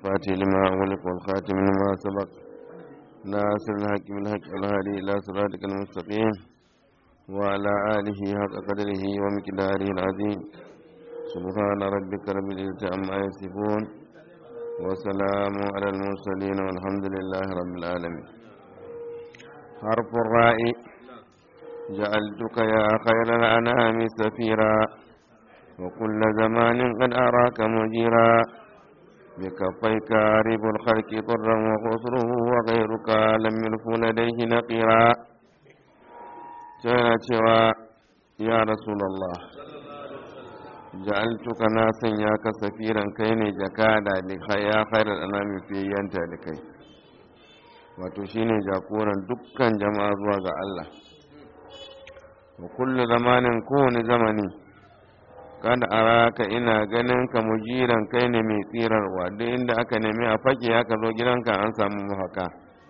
الفاتح لما أغلق والخاتم لما سبق ناصر الحق بالحق والهادي إلى صراطك المستقيم وعلى آله حق قدره ومقداره العظيم سبحان ربك رب العزة عما يصفون وسلام على المرسلين والحمد لله رب العالمين حرف الراء جعلتك يا خير الأنام سفيرا وكل زمان قد أراك مجيرا بكفيك ريب الخلق ضرا وخسره وغيرك لم يلف لديه نقيرا كان يا رسول الله ja'altuka na sanya ka safiran kai ne jakada da ya khairar anami fiyayanta da kai wato shine jagoran dukkan jama'a zuwa ga Allah wa kullu zamanin kowane zamani kada araka ina ganin ka mujiran kai ne mai tsirarwa duk inda aka nemi a fake aka zo gidanka an samu mafaka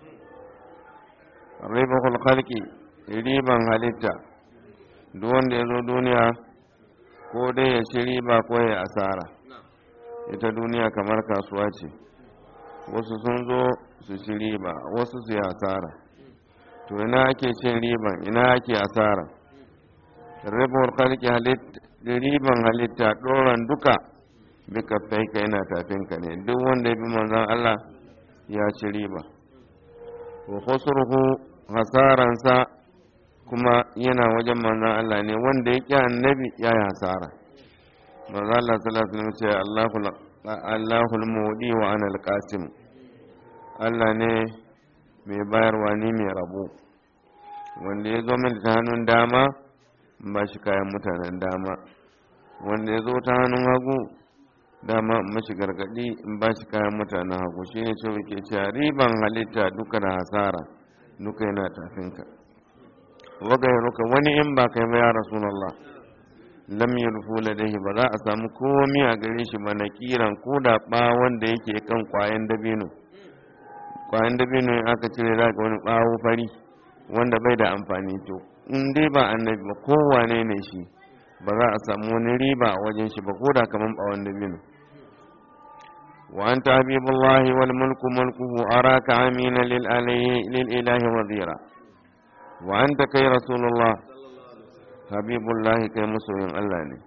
ribahul khalqi riban halitta duk wanda ya zo duniya ko dai ya ci riba ko ya asara ita duniya kamar kasuwa ce wasu sun zo su ci riba wasu su yi asara to ina ake cin riban ina ake asara ribar kalki riban halitta ɗoran duka bika faika yana tafinka ne duk wanda ya bi manzan Allah ya ci riba wa khusruhu hasaransa kuma yana wajen manzan Allah ne wanda ya ƙi annabi ya yi hasara manzan Allah sallallahu alaihi wasallam ce Allahul mudi wa ana alqasim Allah ne mai bayarwa ni mai rabo wanda ya zo min ta hannun dama ba shi kayan mutanen dama wanda ya zo ta hannun hagu dama mashi gargadi in ba shi kayan mutanen hagu shine ce ke cewa riban halitta duka da hasara duka yana tafinka wagairuka wani in ba kai ba ya rasulullah lam yulfu ladaihi ba za a samu komi a gare shi ba na kiran ko da ba wanda yake kan kwayan dabino kwayan dabino in aka cire za ga wani bawo fari wanda bai da amfani to in dai ba annabi ba kowane ne shi ba za a samu wani riba a wajen shi ba ko da kaman bawon dabino wa anta habibullahi wal mulku mulkuhu araka amina lil lil ilahi wadira wa anta kai rasulullah habibullahi kai masoyin Allah ne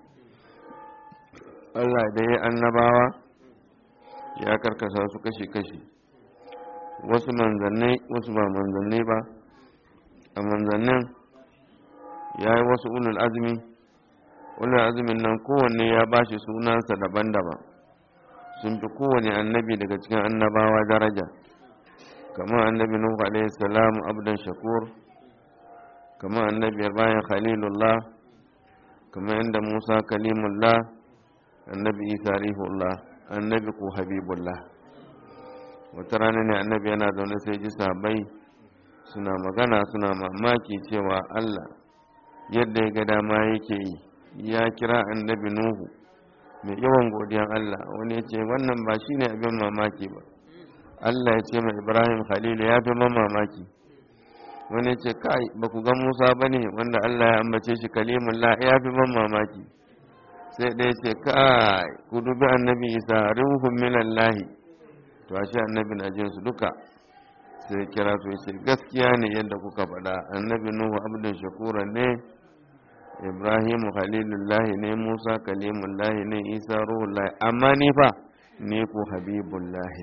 Allah da ya annabawa ya karkasa su kashi-kashi wasu manzannai wasu ba manzannai ba a manzannin ya yi wasu ulul azumi ulul azumin nan kowanne ya ba shi sunansa daban-daban sun fi kowane annabi daga cikin annabawa daraja kamar annabi nuhu alaihi salam abdan shakur kamar annabiyar bayan khalilullah kamar yadda musa kalimullah annabi isa rihullah annabi ko habibullah wata rana ne annabi yana zaune sai ji sabai suna magana suna mamaki cewa allah yadda ya ga dama yake yi ya kira annabi nuhu mai yawan godiyan allah wani ya ce wannan ba shine abin mamaki ba allah ya ce mai ibrahim khalilu ya fi mamaki wani ce kai ba ku ga musa ba ne wanda allah ya ambace shi kalimun la ya fi ban mamaki sai ɗaya ce kai ku dubi annabi isa ruhun minan lahi to a shi annabi na jin su duka sai kira su ce gaskiya ne yadda kuka faɗa annabi nuhu abdul shakura ne ibrahim khalilullahi ne musa kalimullahi ne isa ruhullahi amma ni fa ni ku habibullahi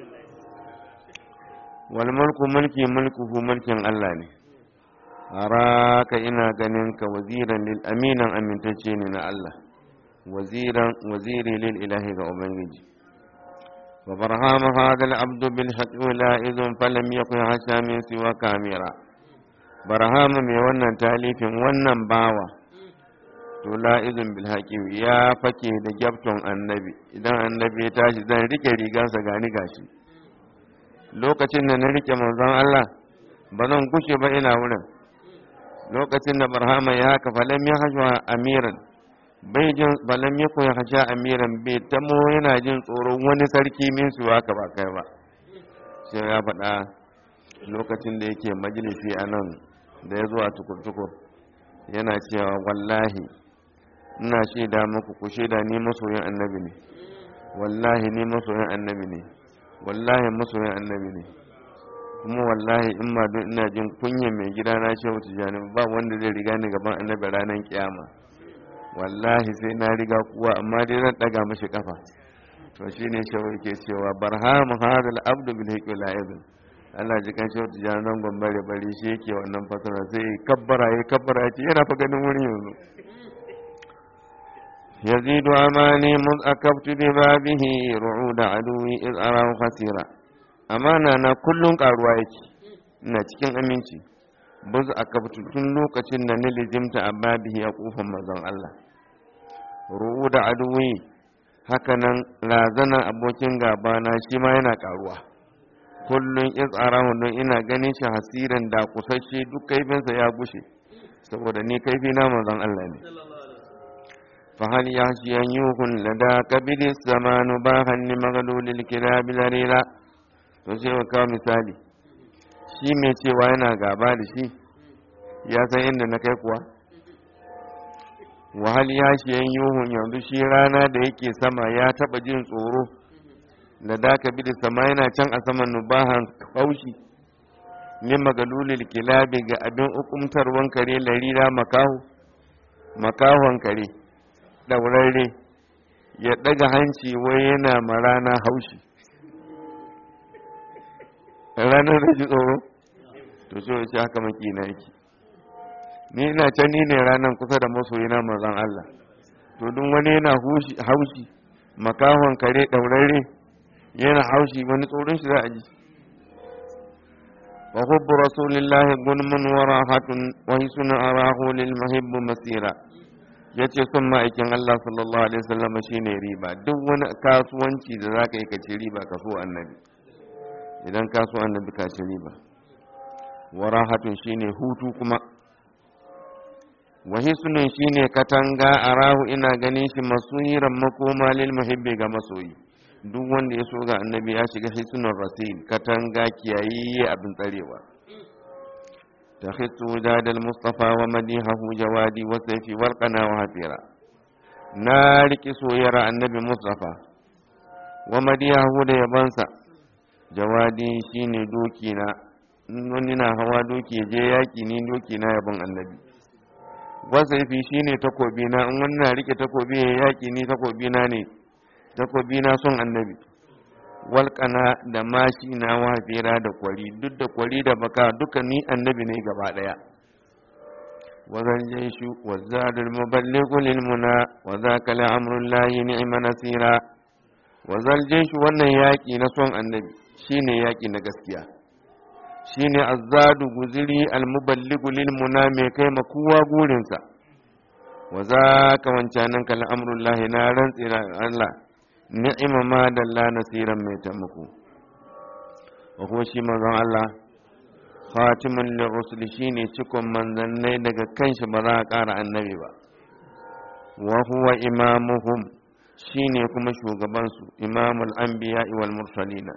wal mulku mulki mulkuhu mulkin Allah ne araka ina ganin ka waziran lil aminan amintacce ne na Allah waziran waziri lil ilahi ga ubangiji wa barhama hadha al abd bil haqq la idun falam yakun hasha min siwa kamira barhama mai wannan talifin wannan bawa to la idun bil haqq ya fake da gyabton annabi idan annabi ya tashi zan rike rigansa gani gashi lokacin da na rike manzon Allah ba zan kushe ba ina wurin lokacin da barhama ya haka falam ya hajwa amiran bai jin falam ya koya haja amiran bai tamo yana jin tsoron wani sarki min su haka ba kai ba sai ya faɗa lokacin da yake majalisi a nan da ya zo a tukur-tukur yana cewa wallahi ina shaida muku ku shaida ni masoyin annabi ne wallahi ni masoyin annabi ne wallahi masoyin annabi ne kuma wallahi in ma don ina jin kunyan mai gida na shehu tijjani ba wanda zai riga ni gaban annabi ranar kiyama wallahi sai na riga kuwa amma dai zan daga mashi kafa to shine shehu yake cewa barham hadal abdu bil hiqi la ibn Allah ji kan shehu tijjani nan gombare bari shi yake wannan fasara sai kabbara ya kabbara ya ce yana fa ganin wuri yanzu يزيد أماني مذ أكبت ببابه رعود عدوي إذ أراه خسيرا أمانا أنا كل قاروايك ina cikin aminci buz a tun lokacin da na lizimta a babihi a kofar mazan Allah ru'u da aduwi hakanan razana abokin gabana shi ma yana karuwa kullum izarahu don ina ganin shi hasirin da kusashe duk kaifinsa ya gushe saboda ni kaifi na mazan Allah ne فهل يحشي أن يكون لدى كبد الزمان باها لمغلول الكلاب ذليلا to sai wa kawo misali shi mai cewa yana gaba da shi ya san inda na kai kuwa wahal ya shi yan yuhun yanzu shi rana da yake sama ya taba jin tsoro da daka bi da sama yana can a saman nubahan kaushi ne magalulil kilabi ga abin hukumtarwan kare larira makahu makahon kare ɗaurarre ya ɗaga hanci wai yana ma rana haushi ranar da ji tsoro to so ya ce haka maki na yake ni ina can ni ne ranar kusa da masoyina mazan Allah to duk wani yana haushi makahon kare ɗaurarre yana haushi wani tsoron shi za a ji wa hubbu rasulillahi gunmun wa rahatun wa hisuna arahu lil muhibbu masira ya ce son ma'aikin Allah sallallahu Alaihi wasallama shi ne riba duk wani kasuwanci da za ka yi ka ci riba ka so annabi idan ka so annabi ka ci riba warahatun shi ne hutu kuma wahisunin shi ne katanga a rahu ina ganin shi masuhiran makoma lil muhibbi ga masoyi duk wanda ya so ga annabi ya shiga hisunan rasil katanga kiyayi abin tsarewa تخص وداد المصطفى ومديحه جوادي وسيفي والقنا وهفيرا نارك سويرا النبي مصطفى ومديحه da yabansa jawadi shine dokina wani na hawa doki je yaki ni doki na yabon annabi wasaifi shine takobi na in wani na rike takobi ya yaki ni takobi na ne takobi na son annabi walƙana da mashi na wafera da kwari duk da kwari da baka duka ni annabi ne gaba ɗaya wazan jaishu wa zadul muballighu lil muna wa zaka la amrul lahi ni'ma nasira wa zal jaishu wannan yaki na son annabi shine yaki na gaskiya shine azzadu guziri al muballighu lil muna mai kai ma kowa gurinsa wa zaka wancanan kal amrul lahi na rantsira Allah ni'ima ma dalla nasiran mai taimako wa kuma shi manzon Allah khatimun lirrusul shine cikon manzannai daga kanshi ba za a ƙara annabi ba wa huwa imamuhum shine kuma shugaban su imamul anbiya wal mursalina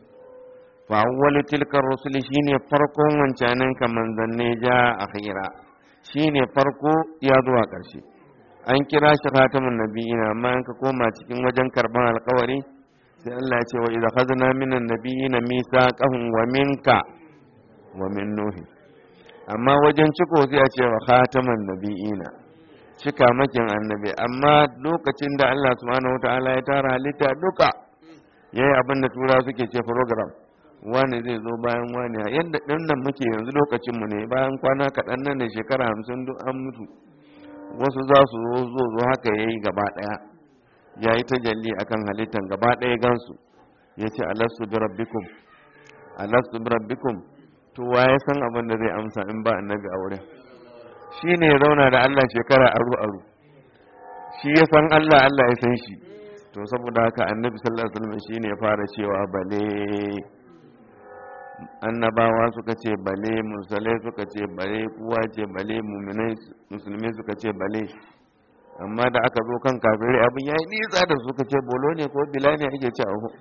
fa awwalu tilka rusul shine farkon wancanin ka manzannai ja akhira shine farko ya zuwa ƙarshe an kira shi khatamun nabiyina amma an ka koma cikin wajen karban alkawari sai Allah ya ce wa idza khadna minan nabiyina misaqahum wa minka wa min nuhi amma wajen ciko sai a ce wa khatamun nabiyina cika makin annabi amma lokacin da Allah subhanahu wataala ya tara halitta duka yayi abin da tura suke ce program wani zai zo bayan wani yadda ɗin nan muke yanzu lokacin mu ne bayan kwana kaɗan nan da shekara hamsin duk an mutu wasu za su zo zo zo haka ya yi gaba ɗaya ya yi tajalli a kan halittar gaba ɗaya gansu ya ce alastu bi rabbikum alastu bi rabbikum to wa ya san abin da zai amsa in ba annabi a wurin shi ne ya zauna da Allah shekara aru aru shi ya san Allah Allah ya san shi to saboda haka annabi sallallahu alaihi wasallam shine ya fara cewa bale annabawa suka ce bale musulai suka ce bale kuwa ce bale muminai musulmi suka ce bale amma da aka zo kan kafirai abin ya yi nisa da suka ce bolo ne ko bila ne ake ce ahu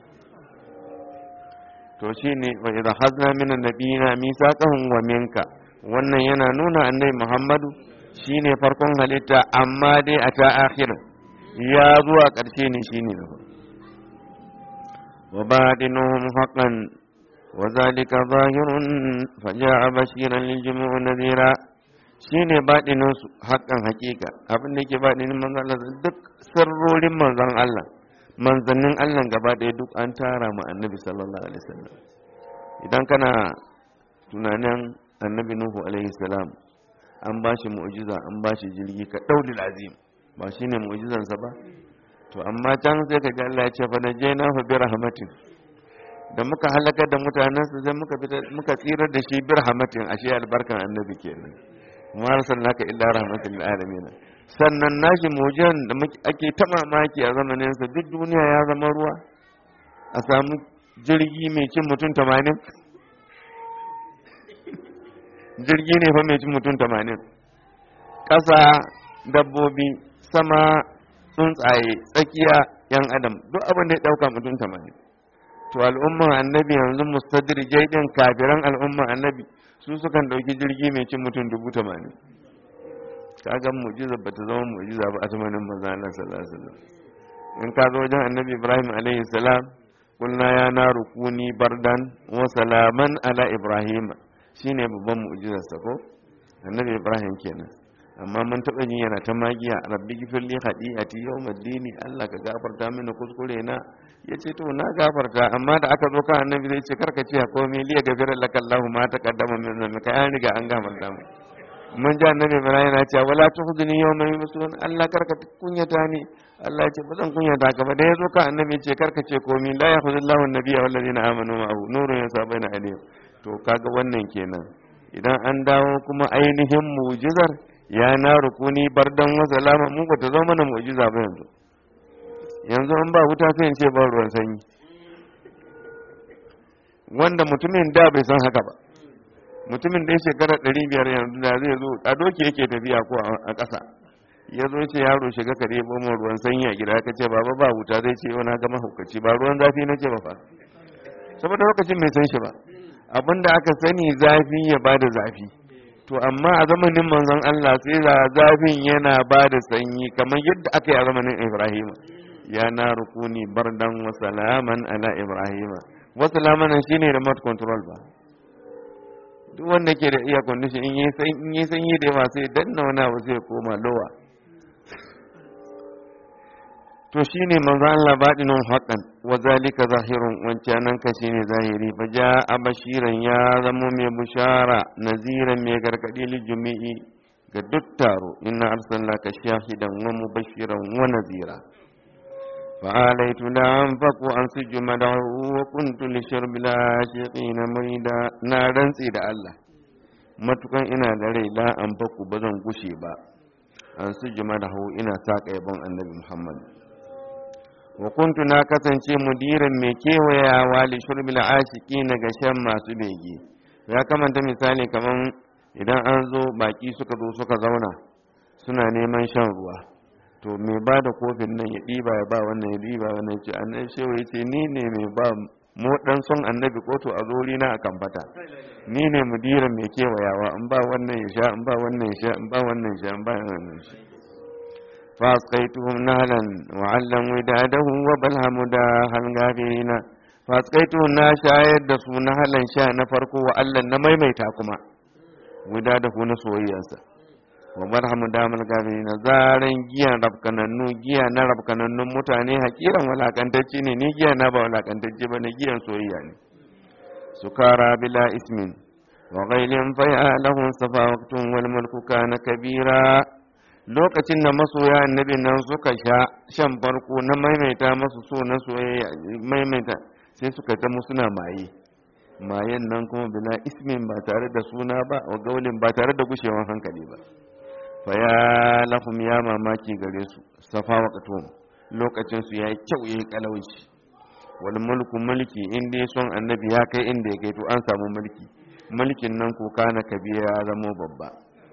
to shi ne wa idan hazna min annabiyina misaqahum wa minka wannan yana nuna annabi muhammadu shine farkon halitta amma dai a ta akhir ya zuwa ƙarshe ne shine na وباطنهم حقا وذلك ظاهر فجاء بشيرا للجموع نذيرا shine baɗinin su haƙƙan haƙiƙa abin da yake baɗinin manzon Allah duk sirrorin manzon Allah manzannin Allah gaba ɗaya duk an tara mu annabi sallallahu alaihi wasallam idan kana tunanin annabi nuhu alaihi salam an ba shi mu'jiza an ba shi jirgi ka ɗauli azim ba shine mu'jizansa ba to amma can sai ka ji Allah ya ce fa najaynahu bi rahmatin da muka halaka da mutanensa sai muka muka tsirar da shi bir hamatin ashe albarkan annabi kenan ma arsalnaka illa rahmatan lil alamin sannan nashi mujan da ake ta mamaki a zamanin sa duk duniya ya zama ruwa a samu jirgi mai cin mutum 80 jirgi ne fa mai cin mutum 80 ƙasa dabbobi sama tsuntsaye tsakiya yan adam duk abin da ya ɗauka mutum 80 to al'umman annabi yanzu mustadirjai din kafiran al'umman annabi su sukan dauki jirgi mai cin mutum dubu tamanin kaga mu'jiza ba ta zama mu'jiza ba a zamanin manzo Allah sallallahu alaihi wasallam in ka zo wajen annabi Ibrahim alaihi salam kulna ya naru kuni bardan wa salaman ala Ibrahim shine babban mu'jizar sa ko annabi Ibrahim kenan amma mun taɓa yin yana ta magiya rabbi gifirli khadi'ati yawmaddini Allah ka gafarta mini kuskure na yace to na gafarta amma da aka zo kan annabi zai ce karka ce komai liya gafira laka Allah ma taqaddama min dhanbika an riga an gafarta mu mun ji annabi Ibrahim yana cewa wala tuhdini yawma yubsun Allah karka kunyata ni Allah ya ce ba zan kunyata ka ba da yazo kan annabi ya ce karka ce komai la yakhudullahu an-nabiyya wal ladina amanu ma'ahu nurun yasabaina alayhim to kaga wannan kenan idan an dawo kuma ainihin mu'jizar ya na rukuni bardan wa salama mu ba ta zama mana mu'jiza ba yanzu yanzu an ba wuta sai in ce ba ruwan sanyi wanda mutumin da bai san haka ba mutumin da ya shekara ɗari biyar yanzu da zai zo a doki yake tafiya ko a ƙasa ya zo ce yaro shiga ka ɗebo min ruwan sanyi a gida ka ce baba ba wuta zai ce yau na gama hukaci ba ruwan zafi na ce ba fa saboda lokacin bai san shi ba abinda aka sani zafi ya bada zafi to amma a zamanin manzon Allah sai da zafin yana ba da sanyi kamar yadda aka yi a zamanin Ibrahim ya na rukuni bardan wa salaman ala Ibrahim wa salaman shine remote control ba duk wanda ke da iya condition in yi sanyi da yawa sai danna wani abu sai koma lowa to shine manzo Allah badinun haqqan wa zalika zahirun wancanan ka shine zahiri fa jaa bashiran ya zamo mai bushara naziran mai gargadi li jumi'i ga duk taro inna arsalnaka shahidan wa mubashiran wa nazira fa alaitu la anfaqu an sujuma wa kuntu li shurbi la shiqina murida na rantsi da Allah matukan ina da rai la anfaqu bazan gushe ba an sujuma da ina saka yabon annabi Muhammad wa kuntu na kasance mudirin mai kewayawa li shurbil ashiki na ga shan masu bege ya kamanta misali kaman idan an zo baki suka zo suka zauna suna neman shan ruwa to mai ba da kofin nan ya ɗiba ya ba wannan ya ɗiba wannan ce annabi shewa ya ce ni ne mai ba mu dan son annabi ko to a zori na akan fata ni ne mudirin mai kewayawa in ba wannan ya sha in ba wannan ya sha in ba wannan ya sha in ba wannan ya sha فاسقيتهم نهلا وعلا وداده وبلهم داها الغافرين فاسقيتهم نا شايد da su nahalan sha na farko wa Allah na maimaita kuma وداده na soyayyarsa wa barhamu damal gafirin zaran giyan rabkanannu giya na rabkanannun mutane hakiran walakantacce ne ni giya na ba walakantacce ba ne giyan soyayya ne sukara bila ismin wa ghailin fa ya lahum safawatun wal mulku kana kabira lokacin da masoya annabi nan suka sha shan farko na maimaita masu so na soyayya maimaita sai suka ta musu na maye mayen nan kuma bila ismin ba tare da suna ba wa gaulin ba tare da gushewan hankali ba fa ya lahum ya mamaki gare su safa waqtum lokacin su yayi kyau yayi kalauci wal mulku mulki inda ya son annabi ya kai inda ya kai to an samu mulki mulkin nan ko kana kabira ya zamo babba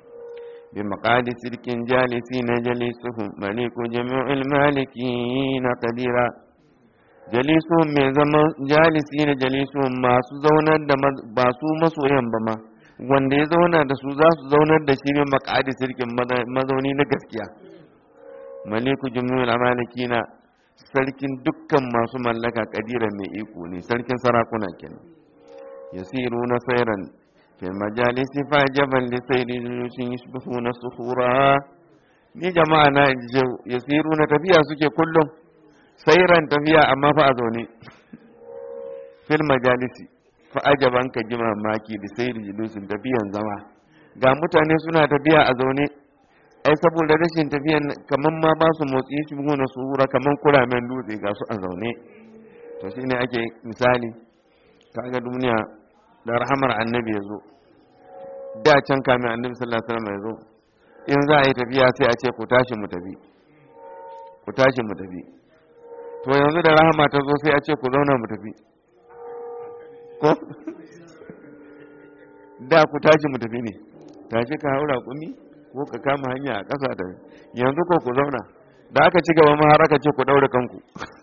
بمقعد سلك جالسين جليسهم ملك جميع المالكين قديرا جليسهم من زمان جالسين جليسهم ما سزونا ba su masoyan ba ma wanda ya zauna da su za su zaunar da shi min makadi sirkin mazauni na gaskiya maliku jumhurul amalikina sarkin dukkan masu mallaka kadiran mai iko ne sarkin sarakuna kenan yasiru na sairan fil majalisi fa jaban li sayri yushin yusbihuna sukhura ni jama'a na yasiru na tafiya suke kullum sairan tafiya amma fa a zaune fil majalisi fa ajaban ka ji mamaki da sayri yushin tafiyan zama ga mutane suna tafiya a zaune ai saboda rashin tafiyan kaman ma ba su motsi shi na sura kaman kuramen dutse ga su a zaune to shine ake misali kaga duniya da rahamar annabi ya zo da can kamin annabi sallallahu alaihi wasallam ya zo in za a yi tafiya sai a ce ku tashi mu tafi ku tashi mu tafi to yanzu da rahama ta zo sai a ce ku zauna mu tafi ko da ku tashi mu tafi ne tashi ka haura kumi ko ka kama hanya a ƙasa da yanzu ko ku zauna da aka ci gaba ma har aka ce ku daure kanku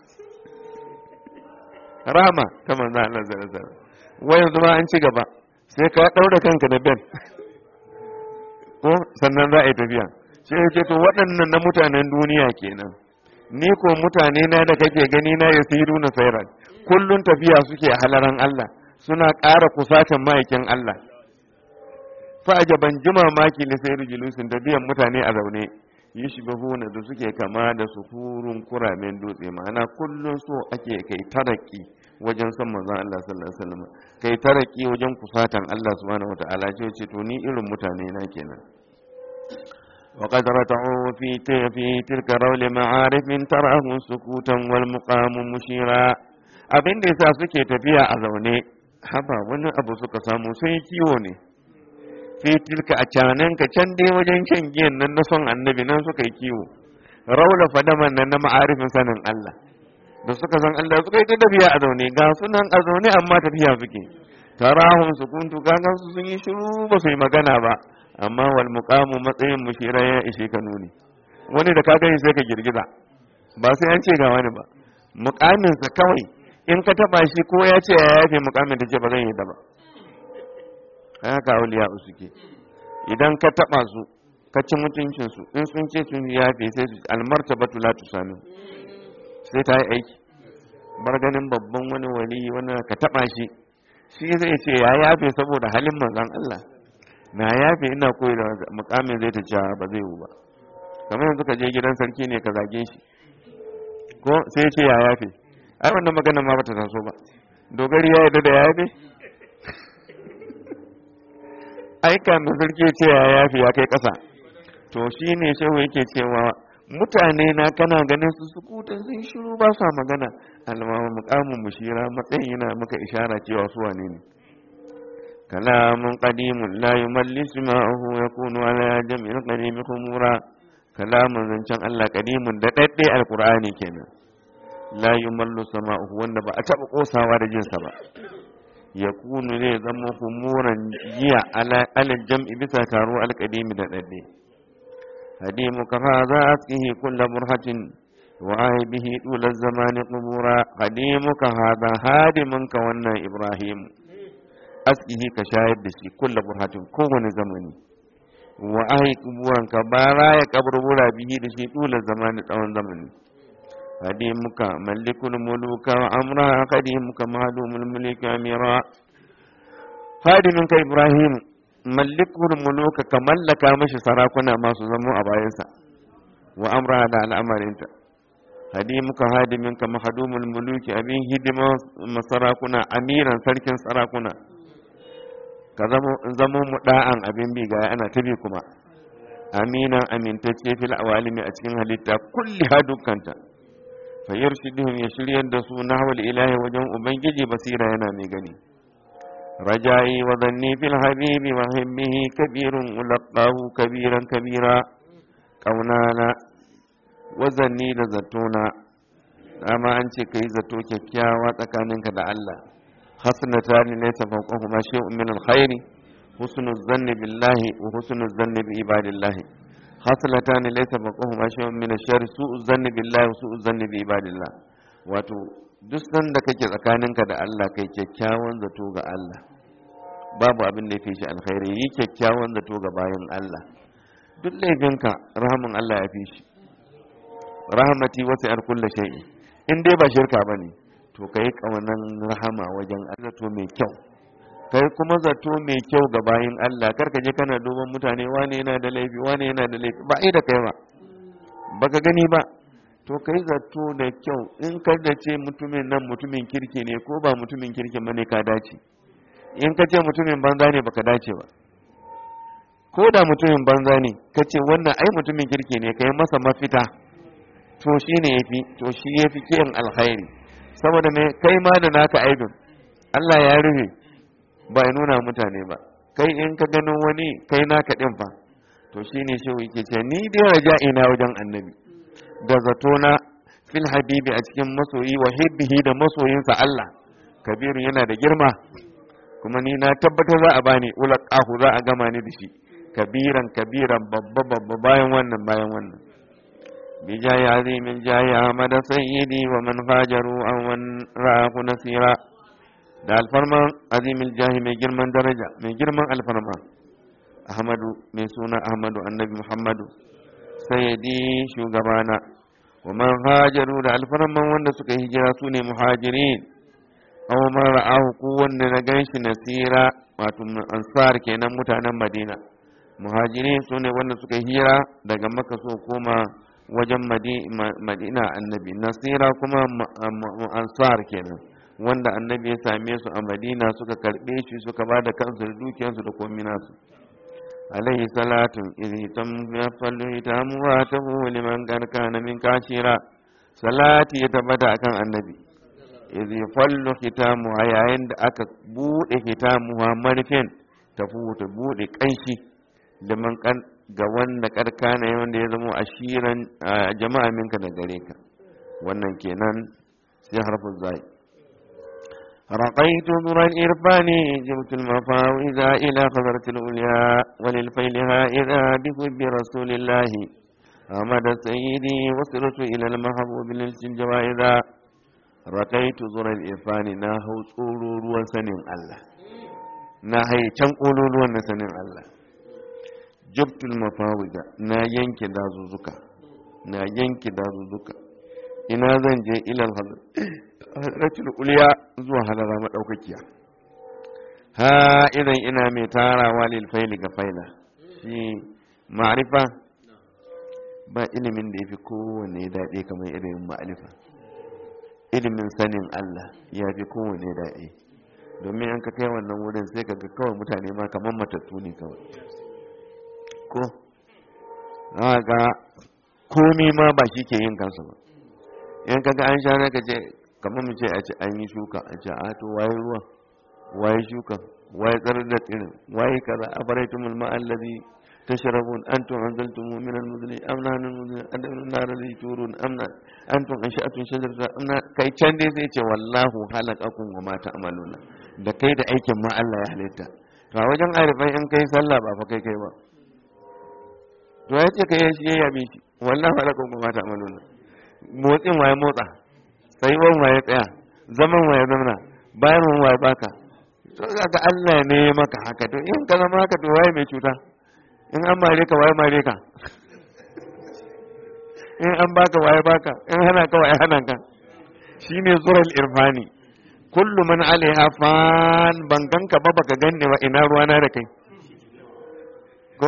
rahama ta manzo Allah sallallahu alaihi wasallam wai yanzu ma an ci gaba sai ka daure kanka da ben ko sannan za a yi tafiya sai ya ce to waɗannan na mutanen duniya kenan ni ko mutane na da kake gani na ya siru na sairan kullun tafiya suke a halaran Allah suna ƙara kusatan ma'aikin Allah fa'aja ban ji mamaki ne sai rijulusin tafiyan mutane a zaune yi shi da suke kama da sukurun kuramen dutse ma'ana kullun so ake kai taraki wajen son manzon Allah sallallahu alaihi wasallam kai taraki wajen kusatan Allah subhanahu wataala ce ce to ni irin mutane na kenan wa qad rata'u fi fi tilka rawl ma'arif min tarahu sukutan wal muqam mushira abin da yasa suke tafiya a zaune haba wani abu suka samu sai kiwo ne fi tilka a canan ka can dai wajen shan giyan nan na son annabi nan suka yi kiwo raula fadaman nan na ma'arifin sanin Allah da suka san Allah suka yi ta tafiya a zaune ga sunan a zaune amma tafiya suke tarahun su kuntu kaga su sun yi shiru ba su yi magana ba amma wal muqamu matsayin mushira ya ishe ka nuni wani da ka gani sai ka girgiza ba sai an ce ga wani ba muqamin sa kawai in ka taba shi ko ya ce ya yafe muqamin ta ce ba zan yi da ba haka auliya suke idan ka taba su ka ci mutuncin su in sun ce sun yafe sai su almartabatu la tusanu sai ta yi aiki bar ganin babban wani wali wani ka taba shi shi zai ce ya yafe saboda halin manzon Allah na yafe ina koyi da mukamin zai ta ce ba zai yi ba kamar yanzu ka je gidan sarki ne ka zage shi ko sai ce ya yafe ai wannan magana ma bata taso ba dogari ya yarda da ya yafe ai kamin sarki ce ya yafe ya kai kasa to shine shehu yake cewa mutane na kana ganin su sukutan sun shiru ba sa magana almama mukamin mushira matsayin yana maka ishara cewa su wane ne kalamun qadimun la yumallisu ma'ahu yakunu ala jam'il qadim khumura kalamun zancen Allah qadimun da dadde alqur'ani kenan la yumallu sama'uhu wanda ba a taba kosawa da jinsa ba yakunu zai zama humuran jiya ala jam'i bisa taro alqadimi da dadde هديمك هذا أسقه كل برهة وآي به طول الزمان قبورا قديمك هذا هادمك وانا إبراهيم أسقه كشاهد بشي كل برهة كون زمني وآي قبورا كبارا يكبر بولا به دشي طول الزمان طول زمني هديمك ملك الملوك وأمرها قديمك معلوم الملك أميرا هادمك إبراهيم mallikul muluka ka mallaka mashi sarakuna masu zamo a bayansa wa amra da al'amarinta hadimuka hadiminka mahadumul muluki abin hidima masarakuna amiran sarkin sarakuna ka zamo mu da'an abin bi ga ana tabi kuma aminan amintacce fil awalimi a cikin halitta kulli ha dukkanta fa yarshiduhum ya shiryar da su nahwal ilahi wajen ubangiji basira yana mai gani رجائي وظني في الحبيب وهمه كبير ولقاه كبيرا كبيرا كونانا وظني لزتونا أما أنت كي زتو كيكياوا تكاننك دا الله حسنتان ليس فوقهما شيء من الخير حسن الظن بالله وحسن الظن بعباد الله حسنتان ليس فوقهما شيء من الشر سوء الظن بالله وسوء الظن بعباد الله wato duk sanda kake tsakaninka da Allah kai kyakkyawan zato ga Allah babu abin da ya fi shi alkhairi yi kyakkyawan zato ga bayan Allah duk laifinka rahamin Allah ya fi shi rahamati wasu yar kulla shay'i in dai ba shirka ba ne to ka yi ƙaunan rahama wajen zato mai kyau kai kuma zato mai kyau ga bayin Allah kar ka je kana duban mutane wane yana da laifi wane yana da laifi ba ai da kai ba baka gani ba to kai zato da kyau in ka da ce mutumin nan mutumin kirki ne ko ba mutumin kirki ba ne ka dace in ka ce mutumin banza ne baka dace ba ko da mutumin banza ne ka ce wannan ai mutumin kirki ne kai masa mafita to shi ne yafi to shi yafi kiyan alkhairi saboda ne kai ma da naka aibin Allah ya rufe ba ya nuna mutane ba kai in ka gano wani kai naka din fa to shine shi yake ce ni dai raja'ina wajen annabi da zatona fil habibi a cikin masoyi wa hibbihi da masoyinsa Allah kabiru yana da girma kuma ni na tabbatar za a bani ulaqahu za a gama ni da shi kabiran kabiran babba babba bayan wannan bayan wannan bi jayi azimin jayi ahmad sayyidi wa man hajaru aw man ra'ahu nasira da alfarman azimin jahi mai girman daraja mai girman alfarma ahmadu mai suna ahmadu annabi muhammadu sayyidi shugabana wa man hajaru da alfarman wanda suka hijira su ne muhajirin aw man ra'ahu ko wanda na ganshi nasira wato ansar kenan mutanen madina muhajirin su ne wanda suka hira daga maka so koma wajen madina annabi nasira kuma ansar kenan wanda annabi ya same su a madina suka karbe shi suka ba da kansu da dukiyarsu da komi nasu alaihi salatun idhi tam ya fallu hitamu wa tabu liman kana min kashira salati ya tabbata akan annabi idhi fallu hitamu a yayin da aka bude hitamu ha marfin tafu ta bude kanshi da man kan ga wanda karkana wanda ya zama ashiran jama'a minka da gare ka wannan kenan sai harfin zai رقيت ذر الإرفان جبت المفاوز إلى خضرة الأولياء وللفيلها إذا بحب رسول الله أحمد سيدي وصلت إلى المحبوب للجوائز رقيت ذر الإرفان ناهو تقولوا وسنين الله ناهي تنقولوا وسنين الله جبت المفاوز نا ينكي دازوزك نا ينكي دازوزك ina zan je ilal hadratul uliya zuwa halara madaukakiya ha idan ina mai tarawa lil faili ga faila shi ma'rifa ba ilimin da yafi kowanne daɗi kamar ilimin ma'rifa ilimin sanin Allah ya fi kowanne daɗi domin an ka kai wannan wurin sai ka ga kawai mutane ma kamar matattu ne kawai ko ga komi ma ba shi ke yin kansa ba in kaga an sha ka ce kamar mu ce a ce an yi shuka a ce a to waye ruwa waye shuka waye tsarar da tsirin waye kaza a faraitu mulma allazi tashrabun antum anzaltum min al-muzni am nahnu al-muzni adamna nar allazi turun am antum ansha'tum shajarata am kai can dai sai ce wallahu halaqakum wa ma ta'maluna da kai da aikin ma Allah ya halitta to a wajen arifai in kai sallah ba fa kai kai ba to ya ce kai shi ya yabe shi wallahu halaqakum wa ma ta'maluna motsin waye motsa tsayuwan waye tsaya zaman waye zamana bayan waye baka to ga Allah ne maka haka to in ka zama haka to waye mai cuta in an mare ka waye mare ka in an baka waye baka in hana ka waye hana ka shine zural irfani kullu man alaiha fan ban ganka ba baka ganne wa ina ruwana da kai ko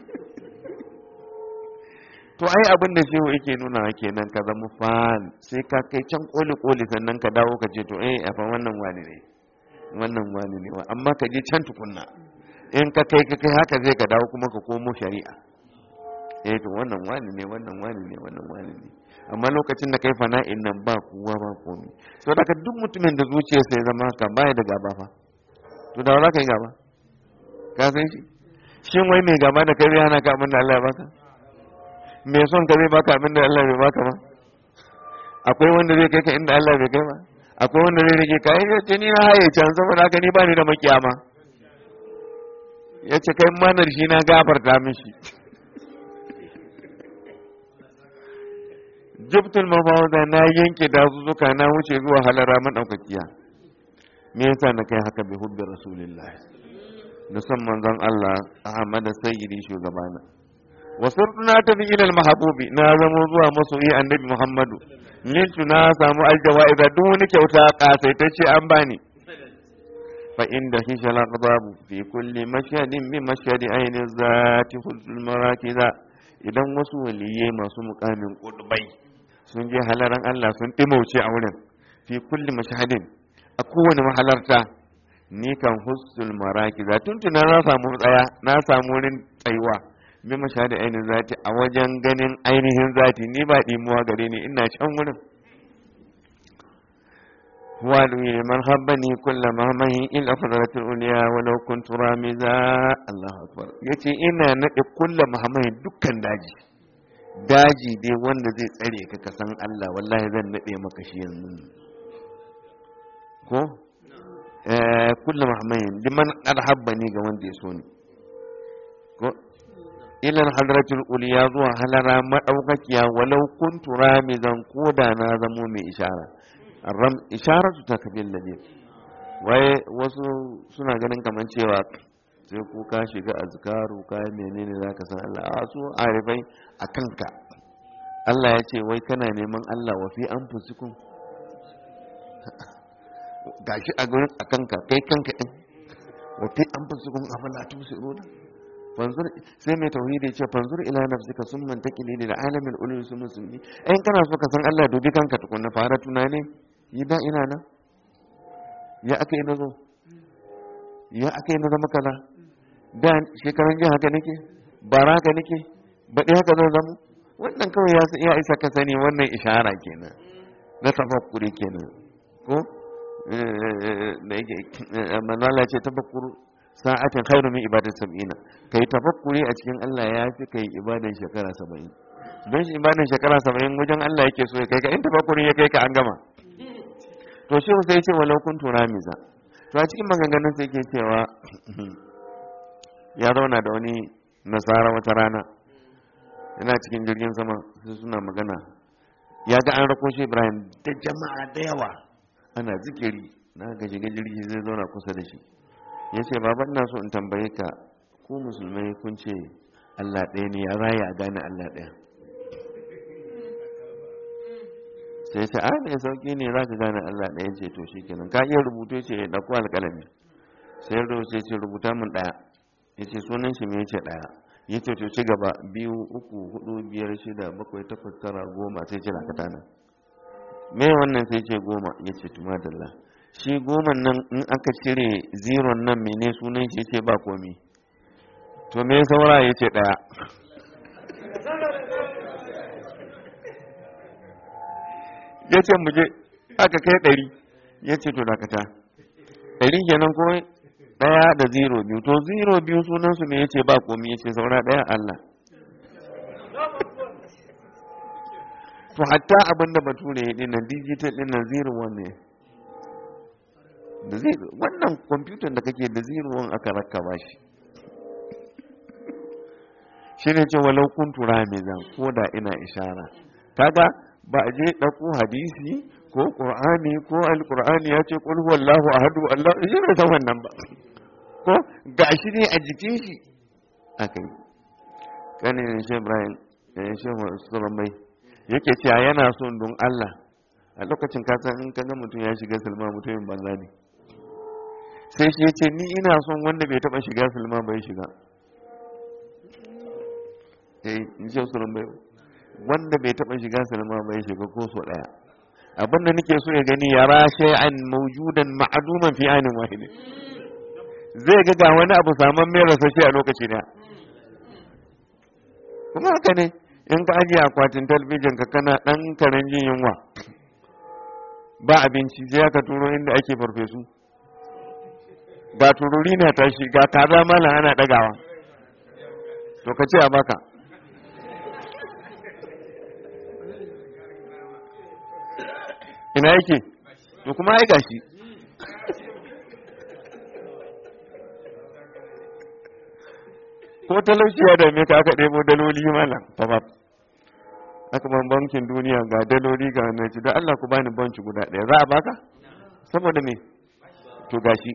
to ai abin da shehu yake nuna kenan ka zama fan sai ka kai can koli koli sannan ka dawo ka ce to eh a fa wannan wani ne wannan wani ne amma ka je can tukunna in ka kai ka kai haka zai ka dawo kuma ka komo shari'a eh to wannan wani ne wannan wani ne wannan wani ne amma lokacin da kai fana'in nan ba kowa ba komai so da duk mutumin da zuciya sai zama ka baya da gaba fa to da za ka yi gaba ka san shi shin wai mai gaba da kai zai hana ka abin da Allah ya baka mai son ka zai baka abin da Allah bai baka ba akwai wanda zai kai ka inda Allah bai kai ba akwai wanda zai rage ka yace ni na haye can saboda haka ni bani da makiyama yace kai manar shi na gafarta mishi jibtul mafawda na yanke dazuzzuka na wuce zuwa halara madaukakiya me yasa na kai haka bi hubbi rasulillah da son manzon Allah Ahmad sayyidi shugabana wasirtu na tafi ilal mahabubi na zamo zuwa masoyi annabi muhammadu mintu na samu aljawa'iza duk wani kyauta kasaitacce an bani fa inda hishal aqdabu fi kulli mashhadin bi mashhadi ayni zati huzul marakiza idan wasu waliye masu mukamin kudubai sun je halaran Allah sun dimauce a wurin fi kulli mashhadin a kowane mahalarta ni kan husnul marakiza tuntuna na samu tsaya na samu wurin tsayuwa bi mashhadi ainihin zati a wajen ganin ainihin zati ni ba dimuwa gare ni ina can wurin وادعي من حبني كل مهمه إلا فضلت الأولياء ولو كنت رامزا الله أكبر yace ina naɗe kulla mahamai dukkan daji daji dai wanda zai tsare ka ka san Allah wallahi zan naɗe maka shi yanzu ko eh kulla mahamai liman arhabbani ga wanda ya so ni ko ila hadratul uliya zuwa halara madaukakiya walau kuntu ramizan koda na zamo mai ishara ram isharatu takbil ladin waye wasu suna ganin kaman cewa sai ko ka shiga azkaru ka menene zaka san Allah a su arifai akan ka Allah ya ce wai kana neman Allah wa fi anfusikum gashi a gurin akan ka kai kanka din wa fi anfusikum afala tusiruna fanzur sai mai tauhidi ce fanzur ila nafsika summa taqili lil alamin ulul musulmi in kana so ka san Allah dubi kanka tukunna fara tunani yi da ina nan ya aka yi nazo ya aka yi na zama kaza da shekaran jiya haka nake bara haka nake baɗi haka zan zama wannan kawai ya isa ka sani wannan ishara kenan na tafakkuri kenan ko da yake manala ce tafakkuru sa'atin khairu min ibadar sab'ina kai tafakkuri a cikin Allah ya fi kai ibadar shekara saba'in don shi ibadar shekara saba'in wajen Allah yake so ya kai ka in tafakkuri ya kai ka an gama to shi sai ce walau kun tura miza to a cikin maganganun sai ke cewa ya zauna da wani nasara wata rana yana cikin jirgin sama sai suna magana ya ga an rako shi ibrahim da jama'a da yawa ana zikiri na ga shiga jirgi zai zauna kusa da shi ya ce baban na so in tambaye ka ku musulmai kun ce allah ɗaya ne ya raya a gane allah ɗaya sai ce a mai sauki ne za ka gane Allah ɗaya ce to shi kenan ka iya rubutu ce ya ɗauko alƙalami sai rubuta sai ce rubuta min ɗaya ya ce sunan shi mai ce ɗaya ya ce to ci gaba biyu uku hudu biyar shida bakwai takwas tara goma sai ce lakata nan me wannan sai ce goma ya ce tumadalla shi goma nan in aka cire ziron nan mene sunan shi ce ba komi to me saura ya ce ɗaya ya ce muje aka kai ɗari ya ce to dakata ɗari kenan ko ɗaya da zero biyu to zero biyu sunansu me ya ce ba komi ya ce saura ɗaya Allah to hatta abin da bature ya dinnan digital dinnan zero one ne da zero wannan kwamfutan da kake da zero one aka rakkaba shi shi ne ce walau kun tura mai zan ko da ina ishara kaga ba a je ɗauko hadisi ko ƙur'ani ko alƙur'ani ya ce ƙul huwallahu ahadu Allah shi bai san wannan ba ko gashi ne a jikin shi aka yi kanin shi Ibrahim shi Musulman mai yake cewa yana son don Allah a lokacin kasan in ka ga mutum ya shiga silma mutumin banza ne sai shi ya ce ni ina son wanda bai taɓa shiga silma bai shiga eh in ce Musulman mai wanda bai taɓa shiga sinima bai shiga ko so ɗaya abin da nake so ya gani ya rashe an maujudan ma'aduman fi ainin wahidin zai ga ga wani abu saman mai rasashe a lokaci daya kuma haka ne in ka ajiye akwatin talbijin ka kana ɗan karen jin yunwa ba abinci sai ka turo inda ake farfesu ga tururi na tashi ga kaza malam ana ɗagawa to ka ce a baka ina yake to kuma ai gashi ko talauci ya dame ka aka ɗebo daloli malam fafaf aka ban bankin duniya ga daloli ga na ci da Allah ku bani banki guda ɗaya za a baka saboda me to gashi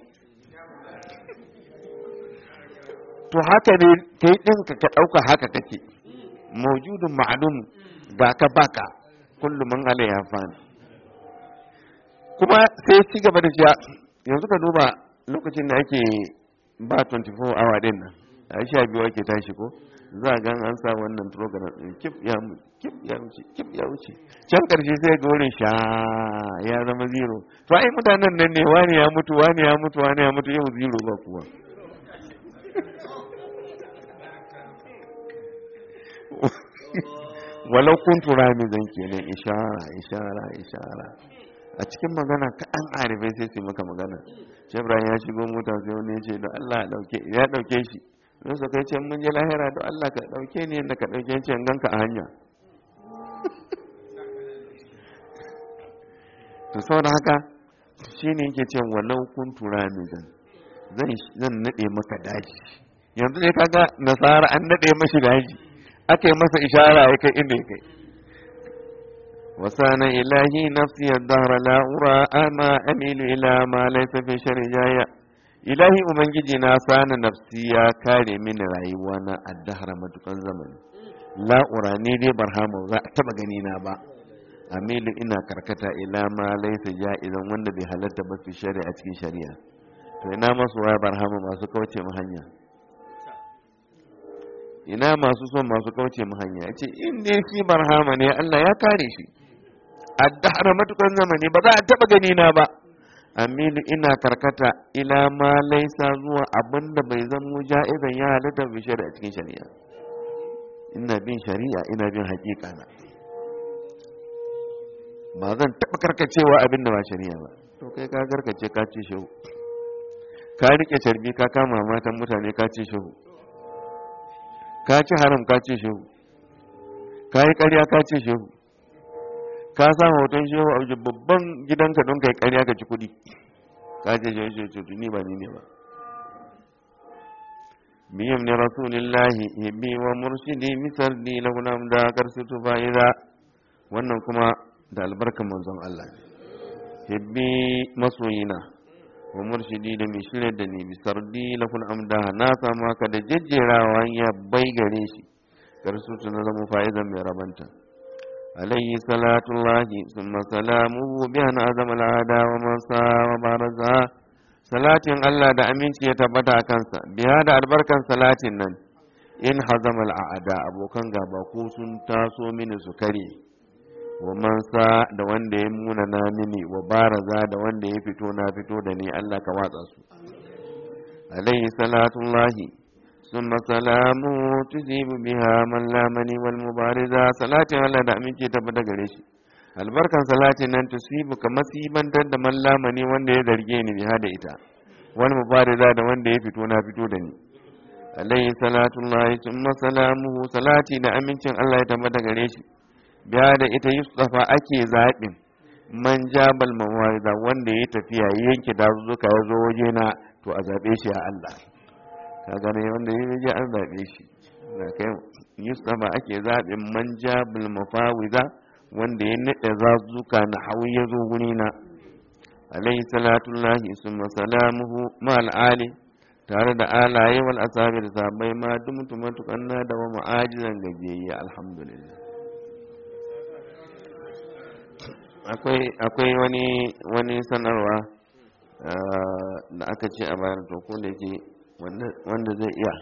to haka ne kai ɗinka ka ɗauka haka kake maujudun ma'alum ga ka baka kullu man alaiha fan kuma sai ci gaba da cewa yanzu ka duba lokacin da ake ba 24 hour din nan a sha biyu ake tashi ko za a gan an sa wannan program din kif ya kif ya wuce kif ya wuce can karshe sai ga wurin sha ya zama zero to ai mutanen nan ne wani ya mutu wani ya mutu wani ya mutu yau zero ba kuwa walau kuntu ramizan kenan ishara ishara ishara a cikin magana kaɗan arifai sai su maka magana shi ibrahim ya shigo mota sai wani ya ce da allah ya ɗauke shi don su kai ce mun je lahira da allah ka ɗauke ni yadda ka ɗauke ce ganka a hanya to saboda haka shi ne yake ce walau kuntu ramizan zan naɗe maka daji yanzu ne kaga nasara an naɗe mashi daji aka yi masa ishara ya kai inda ya kai وسان إلهي نفسي الدهر لا أرى أما أميل إلى ما ليس في شرجايا إلهي أمنجي ناسان نفسي يا كاري من رأيوانا الدهر مدقن زمن لا أرى نيدي برهام وزا تبغنينا با أميل إنا كركتا إلى ما ليس جائزا وند بحالة بس في شريعة في شريعة to ina masu waya barhama masu kauce mu hanya ina masu son masu kauce mu hanya ya ce in dai shi barhama ne Allah ya kare shi addahar matukan zamani ba za a taba gani na ba amilu ina karkata ila ma laisa zuwa abin da bai zamo ja'izan ya halitta bi shari'a cikin shari'a ina bin shari'a ina bin haƙiƙa na ba zan taba karkacewa abin da ba shari'a ba to kai ka karkace ka ce shehu ka rike carbi ka kama matan mutane ka ce shehu ka ci haram ka ce shehu ka yi ƙarya ka ce shehu ka sa hoton shehu a wajen babban gidanka don kai ƙarya ka ci kuɗi ka ce shehu shehu shehu ni ba ni ne ba biyam ne rasulillahi hibbi wa murshidi misar di lahunam da karsutu fa'ida wannan kuma da albarkan manzon Allah hibbi masoyina wa murshidi da mai shirya da ni bisar di lahun amda na samu haka da jejjerawa ya bai gare shi karsutu na zama fa'izan mai rabanta عليه صلاة الله ثم سلامه بأن أعظم العادة ومن سا وبارزها صلاة الله da aminci ya tabbata a kansa biya da albarkan salatin nan in hazama al'ada abokan gaba ko sun taso mini su kare wa man sa da wanda ya muna na mini wa baraza da wanda ya fito na fito da ni Allah ka watsa su alaihi salatullahi ثم سلامه تجيب بها من لامني والمبارزة صلاة الله da aminci tabbata gare shi albarkan salatin nan tusibu ka masibantar da man lamani wanda ya zarge ni biha da ita wal mubariza da wanda ya fito na fito da ni alayhi salatullahi thumma salamuhu salati da amincin Allah ya tabbata gare shi biya da ita yusufa ake zaɓin man jabal mawariza wanda ya tafiya yanke dazuzzuka ya zo waje na to a zaɓe shi a Allah ka gane wanda ya je an zaɓe shi na kai yusufa ake zaɓin manja bil mafawiza wanda ya naɗe zazuka na hawi ya zo guri na alayhi salatullahi summa salamuhu ma al'ali tare da alaye wal asabi da sabai ma dumtu matukan na da wa ma'ajizan gajiyayya alhamdulillah akwai wani wani sanarwa da aka ce a bayar to ko da yake wanda zai iya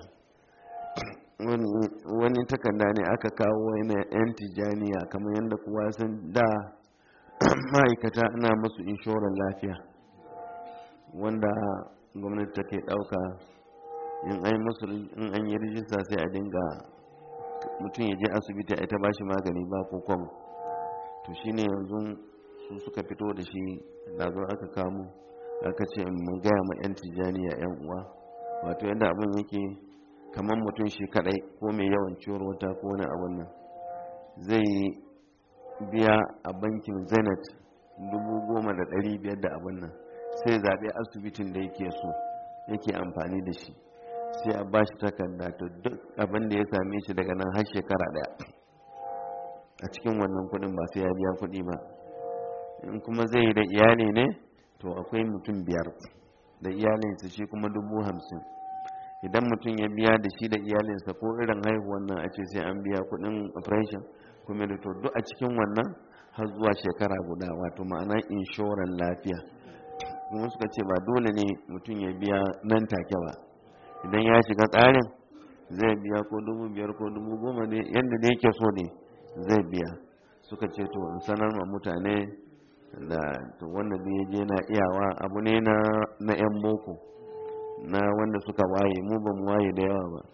wani takarda ne aka kawo wani yan tijaniya kamar yadda kuwa sun da ma'aikata ana musu inshorar lafiya wanda gwamnati take ɗauka in an musu in an yi rijista sai a dinga mutum ya je asibiti a ita ba shi magani ba ko kwam to shine yanzu su suka fito da shi da zo aka kamo aka ce mun gaya ma 'yan tijaniya 'yan uwa wato yadda abin yake kamar mutum shi kadai ko mai yawan ciwon wata ko wani abin nan zai biya a bankin zenith dubu goma da ɗari biyar da abin nan sai zaɓe asibitin da yake so yake amfani da shi sai a bashi takarda to duk abin da ya same shi daga nan har shekara ɗaya a cikin wannan kuɗin ba sai ya biya kuɗi ba in kuma zai yi da iyali ne to akwai mutum biyar da iyalinsa shi kuma dubu hamsin idan mutum ya biya da shi da iyalinsa ko irin haihuwan nan a ce sai an biya kudin operation kuma da to duk a cikin wannan har zuwa shekara guda wato ma'ana inshoran lafiya kuma suka ce ba dole ne mutum ya biya nan take ba idan ya shiga tsarin zai biya ko dubu biyar ko dubu goma ne yadda da yake so ne zai biya suka ce to in sanar ma mutane da to wanda zai je na iyawa abu ne na na yan boko na wanda suka waye mu ba mu waye da yawa ba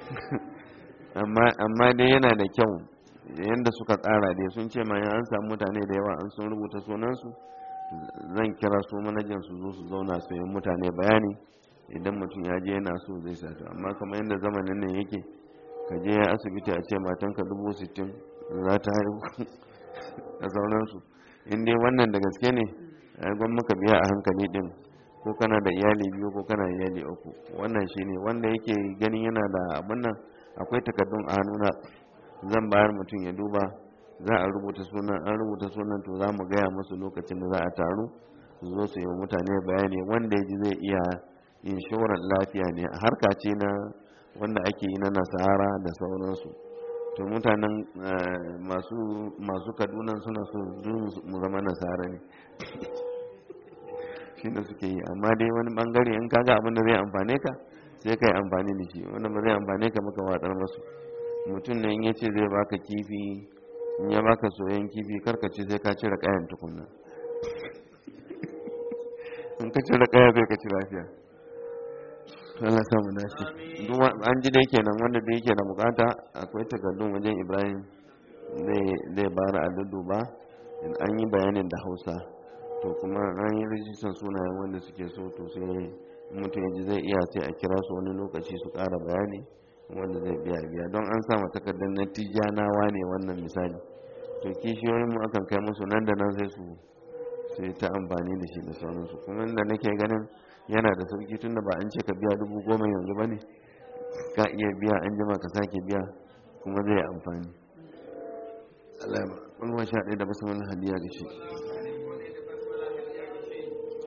amma dai yana da kyau yadda suka tsara dai sun ce ma an samu mutane da yawa an sun rubuta sunansu zan kira su manajan su zo su zauna su yi mutane bayani idan mutum ya je yana so zai sato amma kamar yadda zamanin nan yake ka je asibiti a ce matanka dubu sittin za ta haihu da sauransu in dai wannan da gaske ne ai gwan muka biya a hankali din ko kana da iyali biyu ko kana da iyali uku wannan shine wanda yake ganin yana da abin nan akwai takardun a hannuna zan bayar mutum ya duba za a rubuta sunan an rubuta sunan to za mu gaya musu lokacin da za a taru su zo su yi mutane bayani wanda ya ji zai iya inshorar lafiya ne harka ce na wanda ake yi na nasara da sauransu to mutanen masu kaduna suna so mu zama nasara ne shi da suke yi amma dai wani bangare in kaga abin da zai amfane ka sai ka yi amfani da shi wanda ba zai amfane ka maka watsar masu mutum ne in ya ce zai baka kifi in ya baka soyan kifi karkace sai ka cire kayan tukunna in ka cire kaya sai ka ci lafiya Allah sa mu dace duk an ji dai kenan wanda da yake da bukata akwai takardun wajen Ibrahim zai zai bara a ba in an yi bayanin da Hausa to kuma an yi rijistar sunayen wanda suke so to sai mutum yaji zai iya sai a kira su wani lokaci su ƙara bayani wanda zai biya biya don an sa takardar na tijanawa ne wannan misali to kishiyoyin mu akan kai musu nan da nan sai su sai ta amfani da shi da sauransu kuma inda nake ganin yana da sauki tun da ba an ce ka biya dubu goma yanzu ba ne ka iya biya an jima ka sake biya kuma zai amfani Allah ya ba wani sha ɗaya da basu wani hadiya da shi